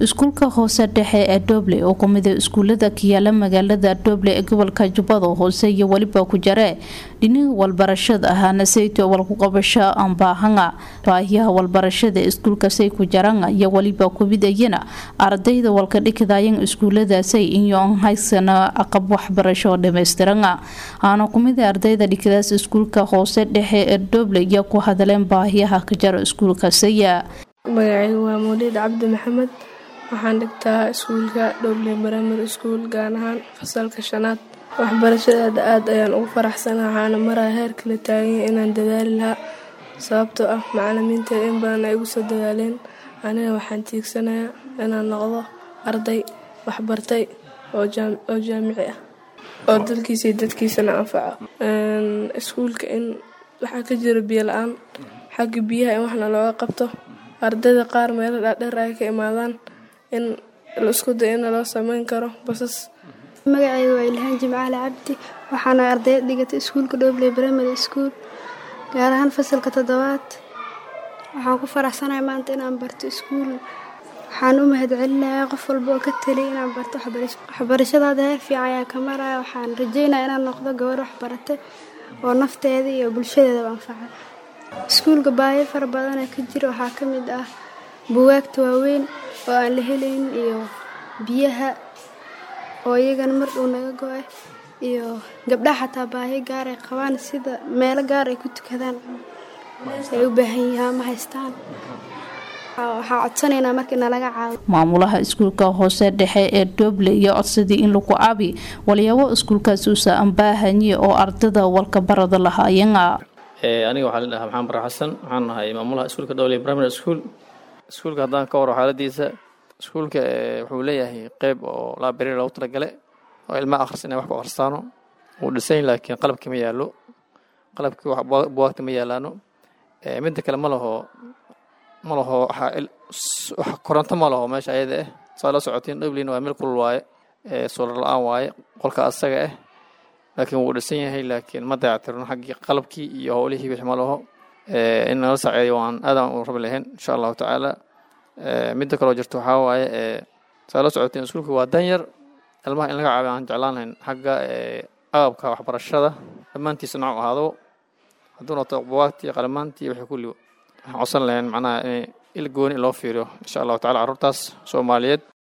iskuulka hoose dhexe ee dooble oo kumida iskuulada kayaala magaalada dooble ee gobolka jubbada hoose iyo weliba ku jare dhiniga walbarashada ahaana sayto walkuqabasho ambaahanga baahiyaha walbarashada iskuulkasay ku jaranga iyo weliba kubidayana ardayda walkadhikadayan iskuuladaasay iyo haysana aqab waxbarasho dhamaystiranga aana kumida ardayda dhikadaas iskuulka hoose dhexe ee dooble iyo ku hadaleen baahiyaha ka jara iskuulkasaya magacaygu waa mawliid cabdi maxamed waxaan dhigtaa iskuulka dhoble baramary school gaar ahaan fasalka shanaad waxbarashadeeda aad ayaan ugu faraxsana waxaana maraya heer kala taaganya inaan dadaali lahaa sababtoo ah macalimiinteeda in badan ay igu soo dadaaleen aniga waxaan tiigsanayaa inaan noqdo arday waxbartay oo jaamici ah oo dalkiisa iyo dadkiisana anfaco iskuulka in waxaa ka jira biyo la-aan xagga biyaha in waxna looga qabto ardayda qaar meelo dhaadheer ay ka imaadaan in la isku day in loo sameyn karo basas magacayga waa ilhaan jimcaale cabdi waxaana ardayad dhigatay iskuulka dhobley primary school gaar ahaan fasalka toddobaad waxaan ku faraxsanahay maanta inaan barto iskuul waxaan u mahadcelinayaa qof walba oo ka taliya inaan barto waxbarashadaada heer fiican ayaa ka maraya waxaan rajeynaya inaan noqdo gabar waxbarate oo nafteeda iyo bulshadeedaba anfaca iskuulka baahi fara badana ka jira waxaa ka mid ah buwaagta waaweyn oo aan la helayn iyo biyaha oo iyagana mar dhow naga go-ay iyo gabdhaha xataa baahi gaar ay qabaan sida meelo gaar ay ku tukadaan ay u baahan yihiin ma haystaan waxaa codsanaynaa marka inalaga caawiyo maamulaha iskuulka hoose dhexe ee dooble iyo codsadii in lagu caabi walyaabo iskuulkaas uusa ambaahanyi oo ardada walka barada lahaayana aniga waxaa la dhahaa maxamed bara xasan waxaan nahay maamulaha iskuulka dowley primary school iskuulka haddaan ka waro xaaladiisa iskuulka wuxuu leeyahay qeyb oo laaberi loogu talagale oo ilmaha akhris inay wax ku akhristaano wuu dhisan laakiin qalabkii ma yaallo qalabkii buwaagta ma yaalaano midda kale ma laho ma laho koronto ma laho meesha ayada ah saa la socotiin dhoblin waa meel kulul waaye solar la-aan waaye qolka asaga ah laakiin wuu dhisan yahay laakiin ma dayactirno xaggii qalabkii iyo howlihii wixii ma laho in nala saceeyo waan aadaan u rabi lahayn insha allahu tacaala midda kaloo jirto waxaa waaye saa la socoteen iskuulka waa danyar ilmaha in laga caawiyo aan jeclaan lahayn xagga agabka waxbarashada dhammaantiisa nooc ahaado hadduu noqto buwaagtii qalamaantii wixii kulli waxaan codsan lahayn macnaha in il gooni loo fiiriyo insha allahu tacala carruurtaas soomaaliyeed